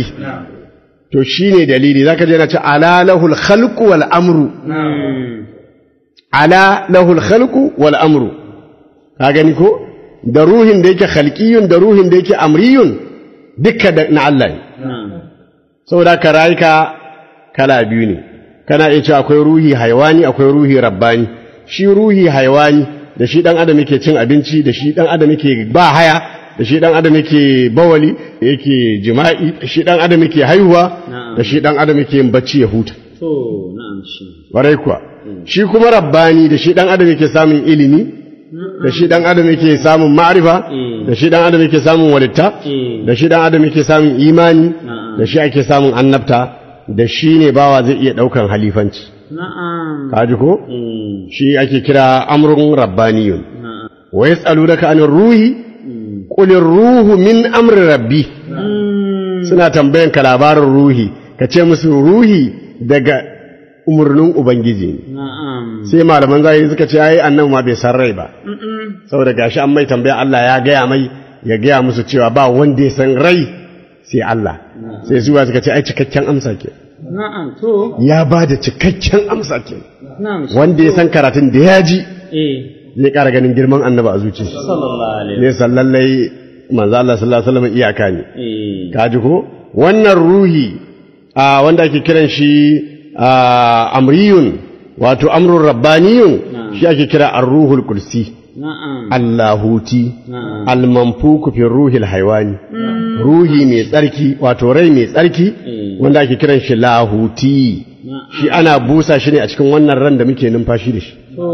S3: to shine dalili zaka je na ce ala lahul khalqu wal amru
S1: Mm.
S3: ala lahul khalqu wal amru ka gani ko da ruhin da yake khalqiyun da ruhin da yake amriyun dukka da na Allah ne
S1: Na'am.
S3: saboda ka rayuka kala biyu ne kana iya cewa akwai ruhi haiwani akwai ruhi rabbani shi ruhi haiwani da shi dan adam yake cin abinci da shi dan adam yake ba haya da shi dan adam yake bawali yake jima'i da shi dan adam yake haihuwa
S1: Na'am.
S3: da shi dan adam yake yin bacci ya huta
S1: To. Na'am shi.
S3: warai kuwa shi kuma rabbani da shi dan adam yake samun ilimi da shi dan adam yake samun ma'rifa
S1: Mm.
S3: da shi dan adam yake samun walitta
S1: Mm.
S3: da shi dan adam yake samun imani
S1: Na'am.
S3: da shi ake samun annabta da shi ne bawa zai iya daukan halifanci
S1: Na'am.
S3: kaji ko
S1: Mm.
S3: shi ake kira amrun rabbaniyun
S1: Na'am.
S3: wa yas'alunaka anir ruhi qul ruhu min amri rabbi
S1: Mm.
S3: suna tambayan ka labarin ruhi ka ce musu ruhi daga umurnin ubangiji ne
S1: Na'am.
S3: sai malaman zahiri suka ce ai annabi ma bai san rai ba saboda gashi an mai tambaya Allah ya gaya mai ya gaya musu cewa ba wanda ya san rai sai Allah sai zuwa suka ce ai cikakken amsa ke
S1: Na'am. To.
S3: ya ba da cikakken amsa ke
S1: Na'am. shi.
S3: wanda ya san karatun da ya ji
S1: Eh.
S3: zai ƙara ganin girman annaba a zuci
S1: Sallallahu alaihi.
S3: ne sallallai manzo Allah sallallahu alaihi wasallam iyaka ne
S1: Eh.
S3: ka ji ko wannan ruhi a wanda ake kiran shi a amriyun wato amrun rabbaniyun shi ake kira ar-ruhul kursi
S1: Na'am.
S3: Allahuti
S1: Na'am.
S3: almanfuku fi ruhil haiwani ruhi mai tsarki wato rai mai tsarki
S1: Mm.
S3: wanda ake kiran shi lahuti shi ana busa shi ne a cikin wannan ran da muke numfashi da shi
S1: To.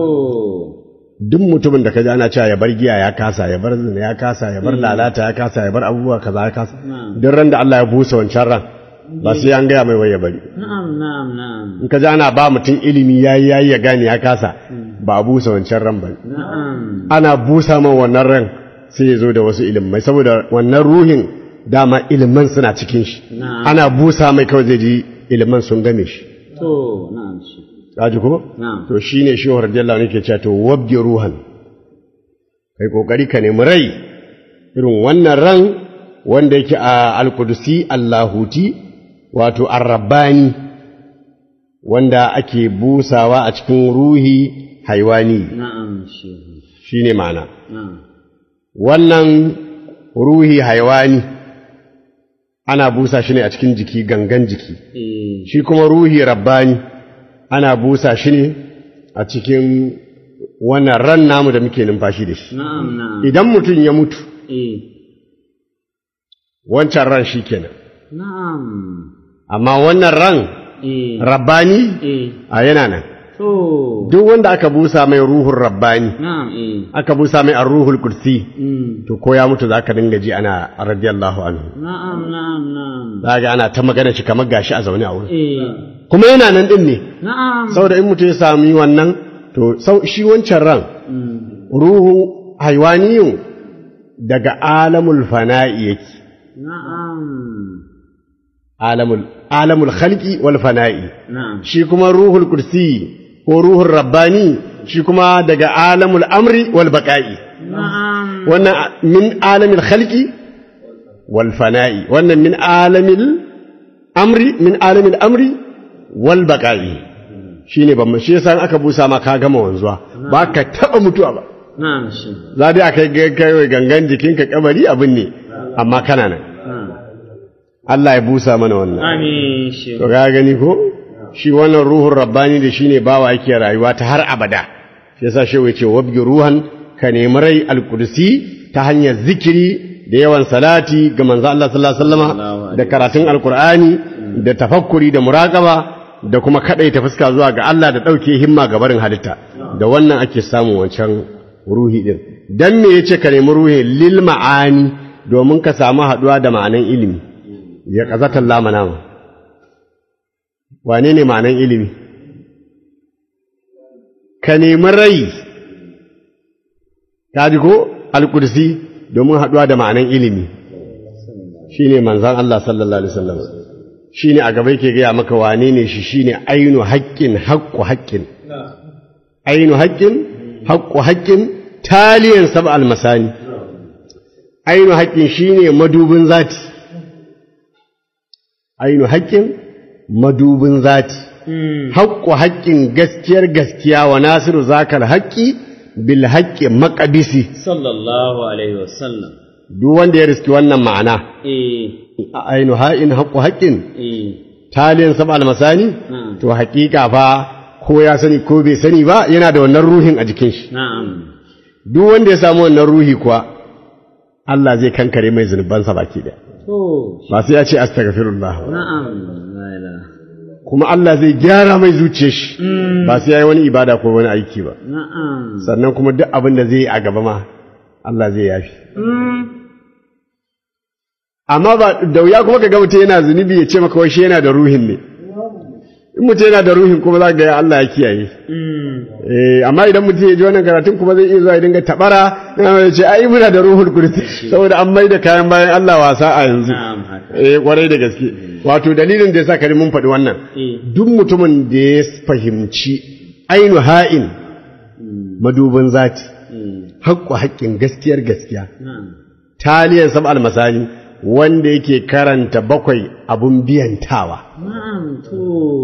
S3: duk mutumin da kaji ana cewa ya bar giya ya kasa ya bar zina ya kasa ya bar lalata ya kasa ya bar abubuwa kaza ya kasa duk ran da Allah ya busa wancan ran ba sai an gaya mai wai ya bari
S1: Na'am. Na'am. Na'am.
S3: in ka ji ana ba mutum ilimi yayi yayi ya gane ya kasa ba a busa wancan ran ba
S1: na'am
S3: ana busa man wannan ran sai ya zo da wasu ilimai saboda wannan ruhin dama iliman suna cikin shi
S1: Na'am.
S3: ana busa mai kawai zai ji iliman sun game shi
S1: to na'am shi
S3: kaji ko
S1: na'am
S3: to shine shi radiyallahu anhu ke cewa to wabge ruhan kai kokari ka nemi rai irin wannan ran wanda yake a alkudusi allahuti wato arrabbani wanda ake busawa a cikin ruhi haiwani
S1: na'am shi
S3: shine ma'ana
S1: na'am
S3: wannan ruhi haiwani ana busa shi ne a cikin jiki gangan jiki
S1: eh
S3: shi kuma ruhi rabbani ana busa shi ne a cikin wannan ran namu da muke numfashi da shi
S1: na'am na'am
S3: idan mutum ya mutu
S1: eh
S3: wancan ran shi kenan
S1: na'am
S3: amma wannan ran
S1: eh
S3: rabbani
S1: eh
S3: a yana nan
S1: to
S3: duk wanda aka busa mai ruhun rabbani
S1: na'am eh
S3: aka busa mai ruhul kursi
S1: mm
S3: to ko ya mutu za ka dinga ji ana radiyallahu anhu
S1: na'am na'am na'am
S3: za ga ana ta magana shi kamar gashi a zaune a wurin
S1: eh
S3: kuma yana nan din ne
S1: na'am
S3: saboda in mutum ya sami wannan to sau shi wancan ran
S1: mm
S3: ruhu haiwaniyun daga alamul fana'i yake
S1: na'am
S3: alamul alamul khalqi wal fana'i
S1: na'am
S3: shi kuma ruhul kursi ko ruhul rabbani shi kuma daga alamul amri wal baqa'i
S1: na'am
S3: wannan min alamil khalqi wal fana'i wannan min alamil amri min alamil amri wal baqa'i shine ban shi yasa in aka busa ma ka gama wanzuwa ba ka taba mutuwa ba
S1: na'am shi
S3: za dai aka yi kai gangan jikinka kabari abin ne amma kana nan
S1: na'am
S3: Allah ya busa mana wannan
S1: amin shi
S3: to ga gani ko shi wannan ruhun rabbani da shine bawa yake rayuwa ta har abada shi yasa shehu yace wabgi ruhan ka nemi rai alqudsi ta hanyar zikiri da yawan salati ga manzo Allah sallallahu alaihi wasallama da karatun alqur'ani da tafakkuri da muraqaba da kuma kadaita fuska zuwa ga Allah da dauke himma ga barin halitta da wannan ake samun wancan ruhi din dan me yace ka nemi ruhi lil ma'ani domin ka samu haduwa da ma'anan ilimi ya kazatan lamana ma wane ne ma'anan ilimi ka nemi rai ka ji ko alkursi domin haɗuwa da ma'anan ilimi shi ne manzan Allah sallallahu Alaihi wasallam shi ne a gaba yake gaya maka wane ne shi shi ne ainu haƙƙin haƙƙu haƙƙin ainu haƙƙin haƙƙu haƙƙin taliyan sab almasani ainu haƙƙin shi ne madubin zati ainu haƙƙin madubin zati haƙƙo haƙƙin gaskiyar gaskiya wa nasiru zakal haƙƙi bil haƙƙi maƙabisi
S1: sallallahu alaihi wasallam
S3: duk wanda ya riski wannan ma'ana
S1: eh
S3: a ainu ha'in haƙƙo haƙƙin
S1: eh
S3: taliyan sab almasani
S1: na'am
S3: to haƙiƙa fa ko ya sani ko bai sani ba yana da wannan ruhin a jikin shi
S1: na'am
S3: duk wanda ya samu wannan ruhi kuwa Allah zai kankare mai zunubansa baki ɗaya
S1: to
S3: ba sai ya ce astaghfirullah ba
S1: na'am la ilaha
S3: kuma Allah zai gyara mai zuciyar shi ba sai ya yi wani ibada ko wani aiki ba
S1: na'am
S3: sannan kuma duk abin da zai yi a gaba ma Allah zai yafi amma ba da wuya kuma ka ga mutum yana zunubi ya ce maka wai shi yana da ruhin ne in mutum yana da ruhin kuma za ka ga Allah ya kiyaye eh amma idan mutum ya ji wannan karatun kuma zai iya zuwa ya dinga tabara ya ce ai muna da ruhul kursi saboda an mai da kayan bayan Allah wasa a yanzu
S1: na'am haka
S3: eh kwarai da gaske wato dalilin da yasa kare mun faɗi wannan
S1: eh
S3: duk mutumin da ya fahimci ainu ha'in madubin zati
S1: eh
S3: haƙƙo haƙƙin gaskiyar gaskiya
S1: na'am
S3: taliyar sab almasani wanda yake karanta bakwai abun biyantawa
S1: na'am to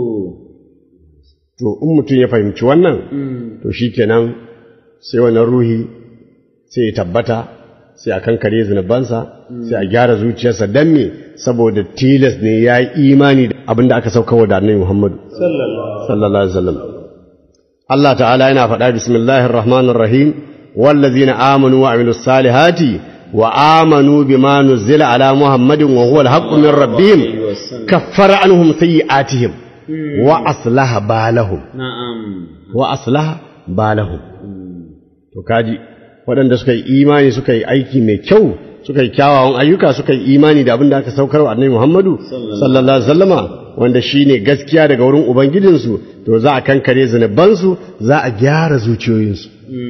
S3: to in mutum ya fahimci wannan
S1: mm
S3: to shikenan sai wannan ruhi sai ya tabbata sai a kankare zunubansa sai a gyara zuciyarsa dan me saboda tilas ne ya yi imani da abin da aka sauka da annabi Muhammadu sallallahu alaihi wasallam Allah ta'ala yana faɗa bismillahir rahmanir rahim wallazina amanu wa amilus salihati wa amanu bima nuzila ala muhammadin wa huwa al-haqqu min rabbihim kaffara anhum sayyi'atihim wa aslaha balahum
S1: na'am
S3: wa aslaha balahum to kaji waɗanda suka yi imani suka yi aiki mai kyau suka yi kyawawan ayyuka suka yi imani da abin da aka saukar wa annabi Muhammadu sallallahu alaihi wasallama wanda shine gaskiya daga wurin ubangijinsu to za a kankare zunubansu za a gyara zuciyoyinsu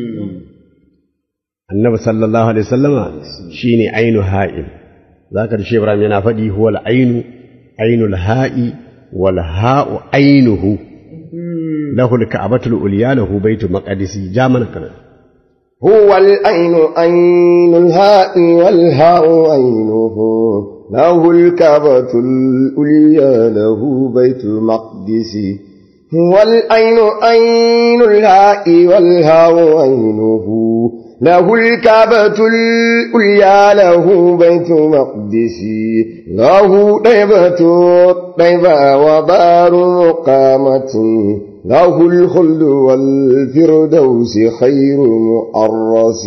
S3: annabi sallallahu alaihi wasallama shine ainu ha'il zaka da shi Ibrahim yana faɗi huwal ainu ainul ha'i wal ha'u ainuhu lahul ka'batul ulya lahu baitul maqdisi jamana kana
S4: هو العين عين الهاء والهاء عينه له الكعبة الأولياء له بيت المقدس هو العين عين الهاء والهاء عينه له الكعبة الأولياء له بيت مقدس له طيبة طيبة ودار مقامة له الخلد والفردوس خير مؤرس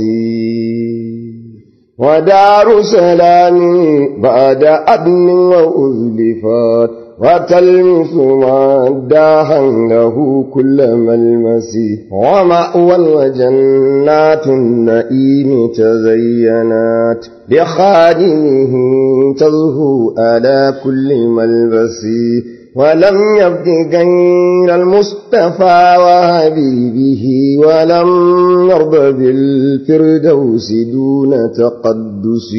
S4: ودار سلام بعد أدن وأزلفات وتلمس مداها له كل ملمس ومأوى وجنات النئيم تزينات لخادمه تزهو على كل ملبس ولم يبد غير المصطفى وحبيبه ولم يرض بالفردوس دون تقدس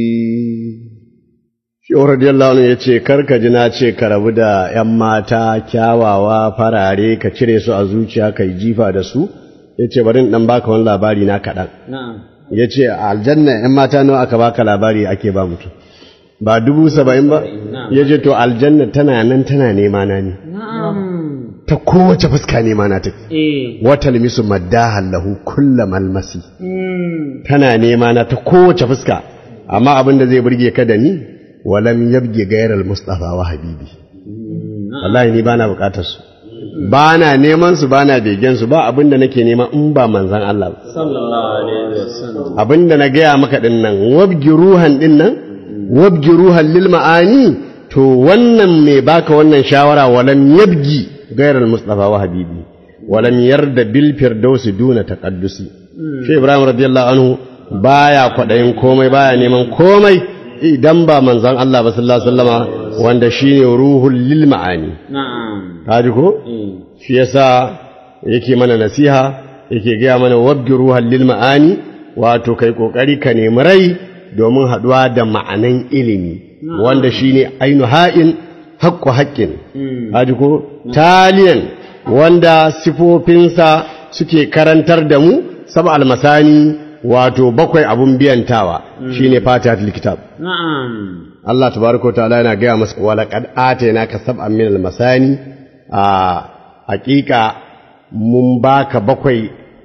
S3: Shehu radiyallahu anhu ya ce, Karka ji na ce ka rabu da ’yan mata kyawawa farare ka cire su a zuciya ka yi jifa da su, ya ce, bari in ɗan baka wani labari na kaɗan.
S1: na'am
S3: Ya ce, a aljanna ’yan mata nawa aka baka labari ake ba mutum. Ba dubu saba'in ba? Ya ce, to aljanna tana nan tana nema na ne.
S1: na'am
S3: Ta kowace fuska nema na take.
S1: eh
S3: Wata limisu maddahan lahu kulla malmasi.
S1: mm.
S3: Tana nema na ta kowace fuska, amma abin da zai burge ka da ni, walam yabge gairar Mustapha wa Habibi. wallahi ni bana bukatar su bana neman su bana begen su ba abin da nake nema in ba manzon Allah ba
S1: sallallahu alaihi wasallam
S3: abin da na gaya maka din nan wabgi ruhan din nan wabgi ruhan lil ma'ani to wannan mai baka wannan shawara walam yabgi gairar mustafa wa habibi walam yarda bil firdausi duna taqaddusi shi ibrahim radiyallahu anhu baya kwadayin komai baya neman komai idan ba manzon Allah ba sallallahu alaihi wasallama wanda shine ruhul lil ma'ani
S1: na'am
S3: kaji ko
S1: eh
S3: shi yasa yake mana nasiha yake gaya mana wabgi ruhan lil ma'ani wato kai kokari ka nemi rai domin haduwa da ma'anan ilimi wanda shine ainu ha'in haqqu haqqin kaji ko taliyan wanda sifofinsa suke karantar da mu sab almasani wato bakwai abun biyantawa shine fatihatul kitab
S1: na'am
S3: Allah tabaraka ta'ala yana gaya masa wala qad atainaka sab'an min al-masani a hakika mun baka bakwai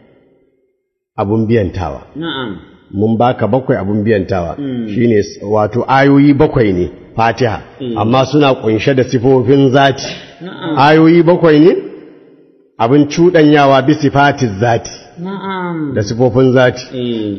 S3: abun biyantawa
S1: na'am
S3: mun baka bakwai abun biyantawa shine s- wato ayoyi bakwai ne Fatiha amma suna kunshe da sifofin zati ayoyi bakwai ne abin cudanyawa bi sifatiz zati
S1: na'am
S3: da sifofin zati
S1: eh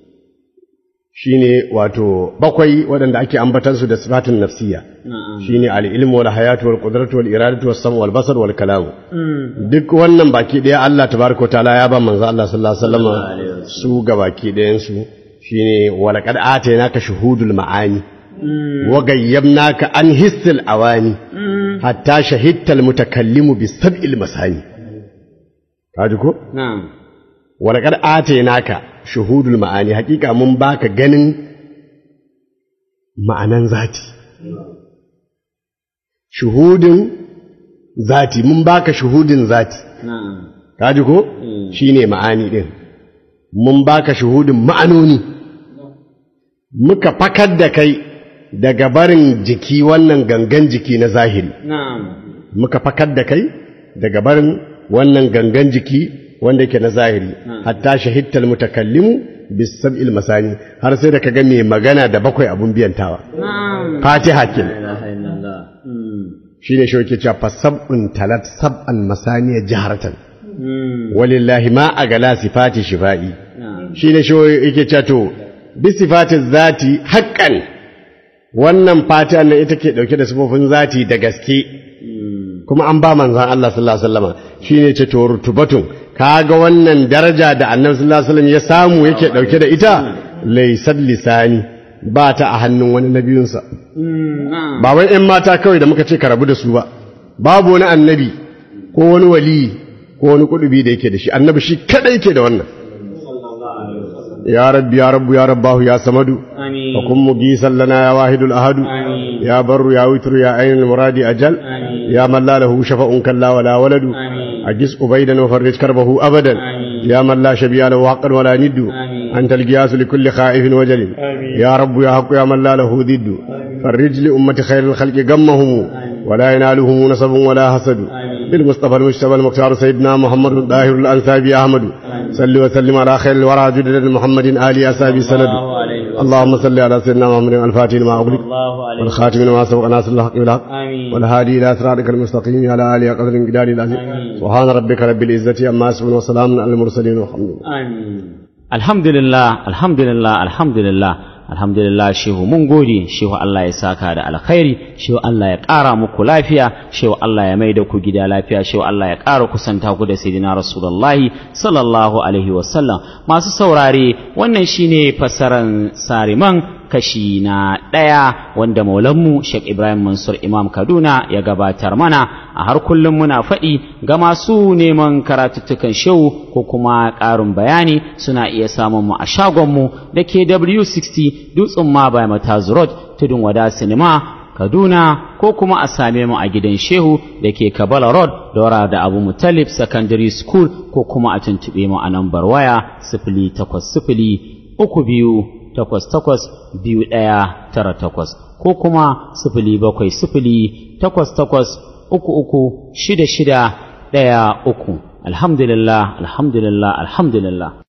S3: shine wato bakwai waɗanda ake ambatansu da sifatin nafsiya
S1: na'am
S3: shine al-ilmu wal hayatu wal qudratu wal iradatu was sam wal basar wal kalam
S1: mm.
S3: duk wannan baki daya Allah tabaraka taala ya ba manzo Allah sallallahu alaihi wasallam su ga baki dayan su shine wal qad atainaka shuhudul maani wa gayyabnaka an hissil awani hatta shahidtal mutakallimu bis sab'il masani kaji ko
S1: na'am
S3: wal qad atainaka shuhudul maani hakika mun baka ganin ma'anan zati shuhudin zati mun baka shuhudin zati
S1: na'am
S3: kaji ko shine ma'ani din mun baka shuhudin ma'anoni muka fakar da kai daga barin jiki wannan gangan jiki na zahiri
S1: na'am
S3: muka fakar da kai daga barin wannan gangan jiki wanda yake na zahiri hatta shahidtal mutakallimu bis sab'il masani har sai da kaga mai magana da bakwai abun biyantawa
S1: na'am
S3: fatiha kin
S1: la ilaha illallah mm.
S3: shine shi yake cewa fasab'un talat sab'an masaniya jaharatan
S1: Mm.
S3: walillahi ma a gala sifati shifa'i
S1: na'am
S3: shi ne shi yake cewa to bi sifati zati haƙƙan wannan fatiha nan ita ke ɗauke da sifofin zati da gaske kuma an ba manzan Allah sallallahu alaihi wasallam shi ne ce to rutubatun kaga wannan daraja da annabi sallallahu alaihi wasallam ya samu yake ɗauke da ita laysat lisani ba ta a hannun wani nabiyunsa ba wai 'yan mata kawai da muka ce ka rabu da su ba babu wani annabi ko wani wali ko wani kudubi da yake da shi annabi shi kadai yake da wannan ya rabbi ya rabbu ya rabbahu ya samadu
S1: آمين
S3: wa kun mugisan lana ya wahidul ahadu
S1: آمين
S3: ya barru ya witru ya ainul muradi ajal
S1: آمين
S3: ya man la lahu shafa'un kalla wala waladu
S1: آمين
S3: أجس أبيدا وفرج كربه أبدا
S1: آمين.
S3: يا من لا شبيه له حقا ولا ند
S1: آمين.
S3: أنت القياس لكل خائف وجل يا رب يا حق يا من لا له ضد فرج لأمة خير الخلق غمهم ولا ينالهم نصب ولا حسد بالمصطفى المجتبى المختار سيدنا محمد الطاهر الأنسابي أحمد صل وسلم على خير الورى جدد محمد آل أسابي سند
S1: الله عليه وسلم
S3: اللهم صل على سيدنا محمد الفاتح لما أغلق
S1: الله عليه وسلم
S3: والخاتم لما سبق ناصر الحق بالحق
S1: آمين
S3: والهادي إلى صراطك المستقيم على آله قدر الجدال العظيم سبحان ربك رب العزة عما يصفون وسلام على المرسلين والحمد لله
S1: آمين alhamdulillah alhamdulillah alhamdulillah alhamdulillah shehu mun gode shehu Allah ya saka da alkhairi shehu Allah ya ƙara muku lafiya shehu Allah ya maida ku gida lafiya shehu Allah ya ƙara kusanta ku da sayyidina rasulullahi sallallahu alaihi wasallam masu saurare wannan shine fassaran sariman kashi na ɗaya wanda maulanmu Sheikh Ibrahim Mansur Imam Kaduna ya gabatar mana a har kullum muna faɗi ga masu neman karatuttukan shehu ko kuma ƙarin bayani suna iya samun mu a shagonmu da ke W60 Dutsen ma by Mataz Road Tudun Wada Sinima Kaduna ko kuma a same mu a gidan Shehu da ke Kabala Road Dora da Abu Mutalib Secondary School ko kuma a tuntuɓe mu a nambar waya sifili takwas sifili uku biyu takwas takwas biyu ɗaya tara takwas ko kuma sifili bakwai sifili takwas takwas uku uku shida shida ɗaya uku alhamdulillah alhamdulillah alhamdulillah